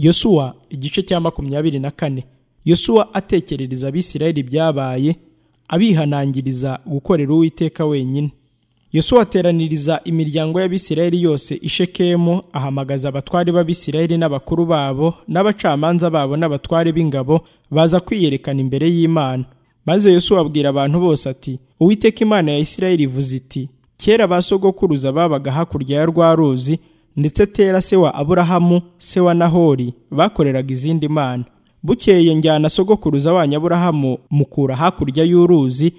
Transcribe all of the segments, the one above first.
yosuwa igice cya makumyabiri na kane yosuwa atekerereza abisirayeli ibyabaye abihanangiriza gukorera uwiteka wenyine yosuwa ateraniriza imiryango y'abisirayeli yose ishekemo ahamagaza abatwari b'abisirayeli n'abakuru babo n'abacamanza babo n'abatwari b'ingabo baza kwiyerekana imbere y'imana maze yosuwa abwira abantu bose ati uwiteka imana ya isirayeli ivuze iti kera ba sogokuruza babaga hakurya ya rwa ruzi ndetse tera se wa aburahamu se wa nahori bakoreraga izindi mana bukeye njyana sogokuruza wanyu aburahamu mukura hakurya y'uruzi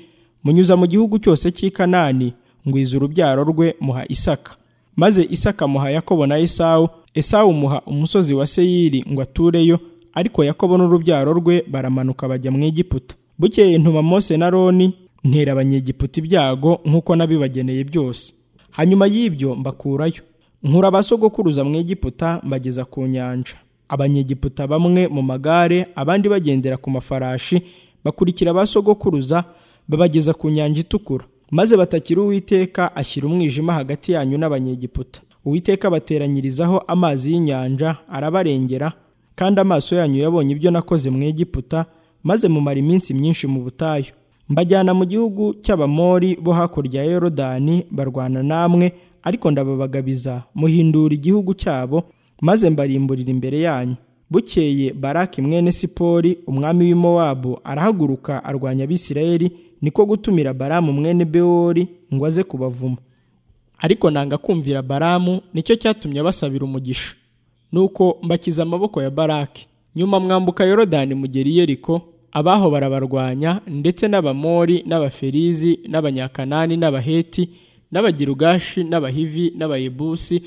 munyuza mu gihugu cyose cy'i kanani ngwiza urubyaro rwe muha isaka maze isaka muha yakobo na esawu esawu muha umusozi wa seyiri ngo atureyo ariko yakobo n'urubyaro rwe baramanuka bajya mu egiputa bukeye ntuma mose na roni ntera abanyegiputa ibyago nk'uko nabibageneye byose hanyuma y'ibyo mbakurayo nkura abasogokuruza mu egiputa mbageza ku nyanja abanyegiputa bamwe mu magare abandi bagendera ku mafarashi bakurikira abasogokuruza babageza ku nyanja itukura maze batakira uwiteka ashyira umwijima hagati yanyu n'abanyegiputa uwiteka bateranyirizaho amazi y'inyanja arabarengera kandi amaso yanyu yabonye ibyo nakoze mu egiputa maze mumara iminsi myinshi mu butayu mbajyana mu gihugu cy'abamori bo hakurya ya yorodani barwana namwe ariko ndababagabiza muhindura igihugu cyabo maze mbarimburira imbere yanyu bukeye baraki mwene sipori umwami w'imowabu arahaguruka arwanya abisirayeli niko gutumira baramu mwene bewori ngo aze kubavuma ariko nanga kumvira baramu nicyo cyatumye basabira umugisha nuko mbakiza amaboko ya baraki nyuma mwambuka yorodani mugeri yeriko abaho barabarwanya ndetse n'abamori n'abaferizi n'abanyakanani n'abaheti n'abagirugashi n'abahivi n'abayebusi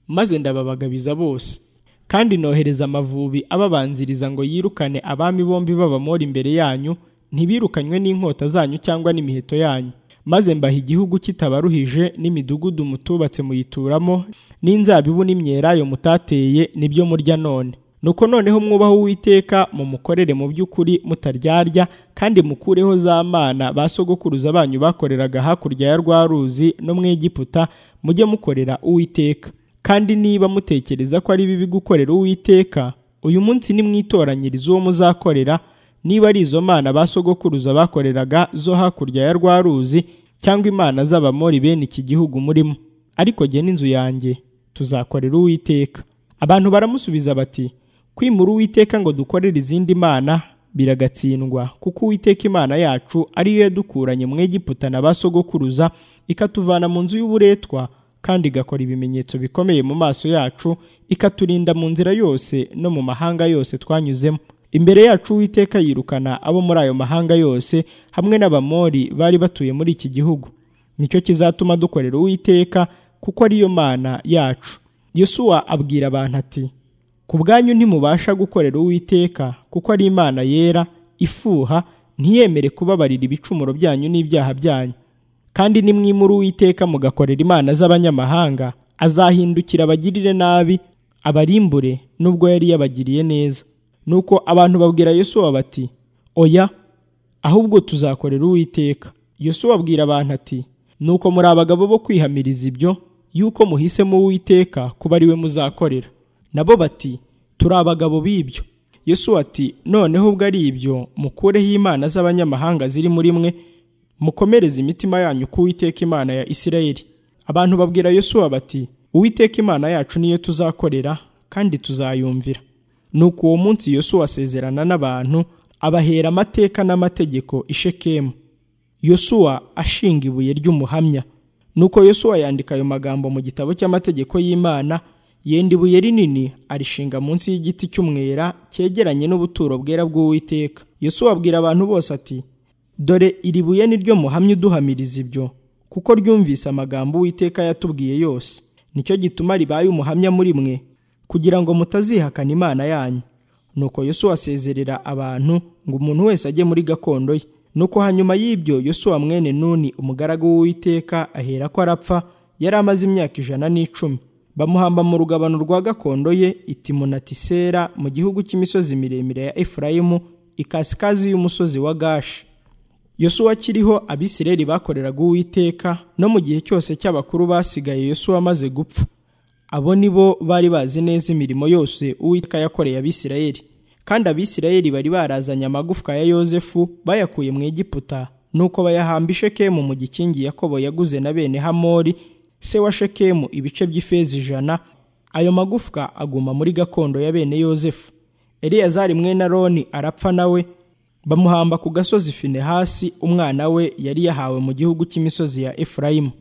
maze ndababagabiza bose kandi nohereza amavubi ababanziriza ngo yirukane abami bombi b'abamori imbere yanyu ntibirukanywe n'inkota zanyu cyangwa n'imiheto yanyu maze mbaha igihugu kitabaruhije n'imidugudu mutubatse muyituramo n'inzabibu n'imyelayo mutateye nibyo murya none nuko noneho mwubaho uwiteka mumukorere mu by'ukuri mutaryarya kandi mukureho za mana ba sogokuruza banyu bakoreraga hakurya ya rwa ruzi no mu egiputa mujye mukorera uwiteka kandi niba mutekereza ko ari bibi gukorera uwiteka uyu munsi nimwitoranyiriza uwo muzakorera niba ari izo mana ba sogokuruza bakoreraga zo hakurya ya rwa ruzi cyangwa imana z'abamori bene iki gihugu murimo ariko jye n'inzu yanjye tuzakorera uwiteka abantu baramusubiza bati kwimura uwiteka ngo dukorere izindi mana biragatsindwa kuko uwiteka imana yacu ariyo yadukuranye mu egiputa na ba sogokuruza ikatuvana mu nzu y'uburetwa kandi igakora ibimenyetso bikomeye mu maso yacu ikaturinda mu nzira yose no mu mahanga yose twanyuzemo imbere yacu uwiteka yirukana abo muri ayo mahanga yose hamwe n'abamori bari batuye muri iki gihugu nicyo kizatuma dukorera uwiteka kuko ariyo mana yacu yosuwa abwira abantu ati ku bwanyu ntimubasha gukorera uwiteka kuko ari imana yera ifuha ntiyemere kubabarira ibicumuro byanyu n'ibyaha byanyu kandi nimwimura uwiteka mugakorera imana z'abanyamahanga azahindukira abagirire nabi abarimbure nubwo yari yabagiriye neza nuko abantu babwira yosuwa bati oya ahubwo tuzakorera uwiteka yosuwa abwira abantu ati nuko muri abagabo bo kwihamiriza ibyo yuko muhisemo uwiteka kuba ari we muzakorera nabo bati turi abagabo b'ibyo yosuwa ati noneho ubwo ari ibyo mukureho imana z'abanyamahanga ziri muri mwe mukomereze imitima yanyu ku uwiteka imana ya isirayeli abantu babwira yosuwa bati uwiteka imana yacu niyo tuzakorera kandi tuzayumvira nuko uwo munsi yosuwa asezerana n'abantu abahera amateka n'amategeko ishekemu yosuwa ashinga ibuye ry'umuhamya nuko yosuwa yandika ayo magambo mu gitabo cy'amategeko y'imana yenda ibuye rinini arishinga munsi y'igiti cy'umwera cyegeranye n'ubuturo bwera bw'uwiteka yosuwa abwira abantu bose ati dore iri buye ni ryo muhamya uduhamiriza ibyo kuko ryumvise amagambo uwiteka yatubwiye yose nicyo gituma ribaye umuhamya muri mwe kugira ngo mutazihakana imana yanyu nuko yosuwa asezerera abantu ngo umuntu wese ajye muri gakondo ye nuko hanyuma y'ibyo yosuwa mwene nuni umugaragu w'uwiteka ahera ko arapfa yari amaze imyaka ijana n'icumi bamuhamba mu rugabano rwa gakondo ye itimunatisera mu gihugu cy'imisozi miremire ya efurayimu ikasikazi y'umusozi wa gashi yosuwa akiriho abisireli bakoreraga uwiteka no mu gihe cyose cy'abakuru basigaye yosuwa amaze gupfa abo ni bo bari bazi neza imirimo yose uwiteka yakoreye abisirayeli kandi abisirayeli bari barazanye amagufwa ya yosefu bayakuye mu egiputa nuko bayahamba ishekemu mu gikingi yakobo yaguze na bene hamori se wa shekemu ibice by'ifeza ijana ayo magufwa aguma muri gakondo ya bene yosefu eliyazari mwene aroni arapfa nawe bamuhamba ku gasozi finehasi umwana we yari yahawe mu gihugu cy'imisozi ya efurayimu